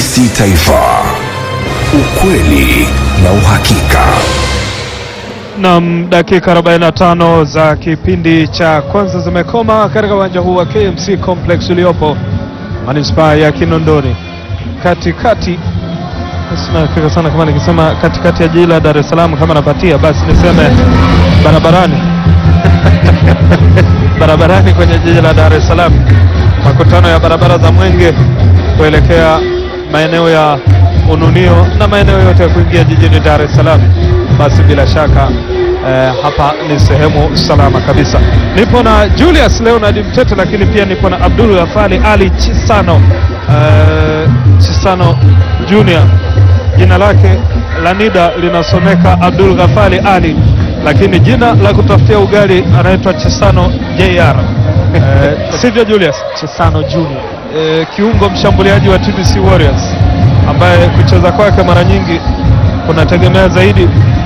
TBC Taifa, ukweli na uhakika. Nam, dakika 45 za kipindi cha kwanza zimekoma katika uwanja huu wa KMC Complex uliopo manispaa ya Kinondoni, katikati. Sina hakika sana kama nikisema katikati ya jiji la Dar es Salaam kama napatia, basi niseme barabarani barabarani kwenye jiji la Dar es Salaam, makutano ya barabara za Mwenge kuelekea maeneo ya Ununio na maeneo yote ya kuingia jijini Dar es Salaam. Basi bila shaka eh, hapa ni sehemu salama kabisa. Nipo na Julius Leonard Mtete, lakini pia nipo na Abdul Ghafali Ali Chisano eh, Chisano Junior. Jina lake la NIDA linasomeka Abdul Ghafali Ali, lakini jina la kutafutia ugali anaitwa Chisano JR. Eh, sivyo Julius? Chisano Junior. eh, kiungo mshambuliaji wa TBC Warriors ambaye kucheza kwake mara nyingi kunategemea zaidi